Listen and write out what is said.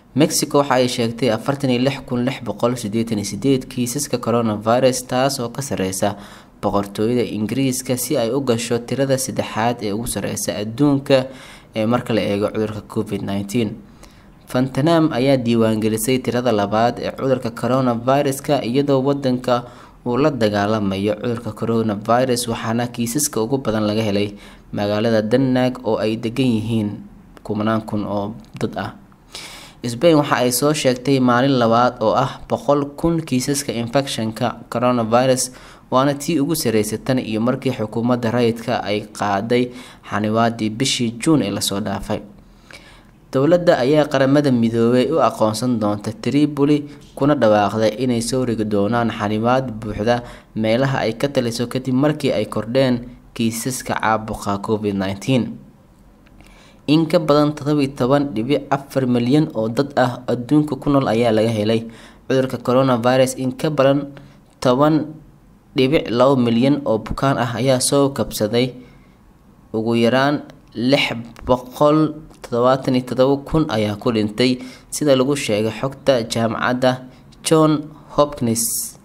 mexico waxa ay sheegtay afartan iyo lix kun lix boqol sideetan iyo sideed kiisaska coronavirus taas oo ka sareysa boqortooyada ingiriiska si ay u gasho tirada saddexaad ee ugu sareysa adduunka ee marka la eego cudurka covid nneteen fantanam ayaa diiwaangelisay tirada labaad ee cudurka coronaviruska iyadoo wadanka uu la dagaalamayo cudurka coronavirus waxaana kiisaska ugu badan laga helay magaalada denmark oo ay degan yihiin kumanaan kun oo dad ah sbain waxa ay soo sheegtay maalin labaad oo ah boqol kun kiisaska infectionka coronavirus waana tii ugu sareysay tan iyo markii xukuumadda rayidka ay qaaday xaniwaadii bishii juun ee lasoo dhaafay dowladda ayaa qaramada midoobay u aqoonsan doonta tripoli kuna dhawaaqday inay soo rigi doonaan xanibaad buuxda meelaha ay ka taliso kadib markii ay kordheen kiisaska caabuqa covid nneteen in ka badan todobiyi toban dhibic afar milyan oo dad ah adduunka ku nool ayaa laga helay cudurka coronavirus in ka badan toban dhibic labo milyan oo bukaan ah ayaa soo kabsaday ugu yaraan lix boqol toddobaatan iyo todoba kun ayaa ku dhintay sida lagu sheegay xogta jaamacadda john hopkins